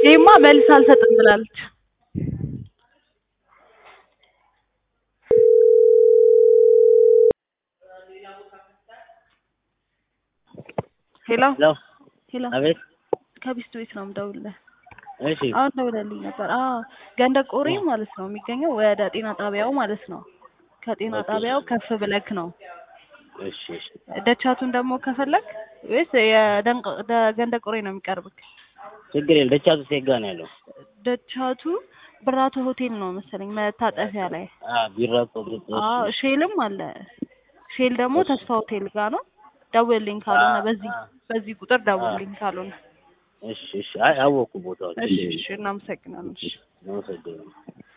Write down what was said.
ይሄማ መልስ አልሰጥም ብላለች። ሄሎ ሄሎ ሄሎ አቤት ከቢስት ቤት ነው የምደውልልህ። እሺ አሁን ደውለልኝ ነበር። አዎ ገንደ ቆሬ ማለት ነው የሚገኘው ወደ ጤና ጣቢያው ማለት ነው። ከጤና ኦኬ። ጣቢያው ከፍ ብለክ ነው። እሺ እሺ ደቻቱን ደግሞ ከፈለክ ወይስ የደንቅ- ደ- ገንደ ቆሬ ነው የሚቀርብክ? ችግር የለም ደቻቱ ሴጋ ነው ያለው ደቻቱ ብራቶ ሆቴል ነው መሰለኝ መታጠፊያ ላይ። አ ቢራቶ ብርቶ አዎ ሼልም አለ። ሼል ደግሞ ተስፋ ሆቴል ጋር ነው። ደውልልኝ ካልሆነ አ- በዚህ አ- በዚህ ቁጥር ደውልልኝ ካልሆነ። እሺ እሺ አይ አወኩ ቦታውን እሺ እሺ እናመሰግናለን። እሺ አመሰግናለሁ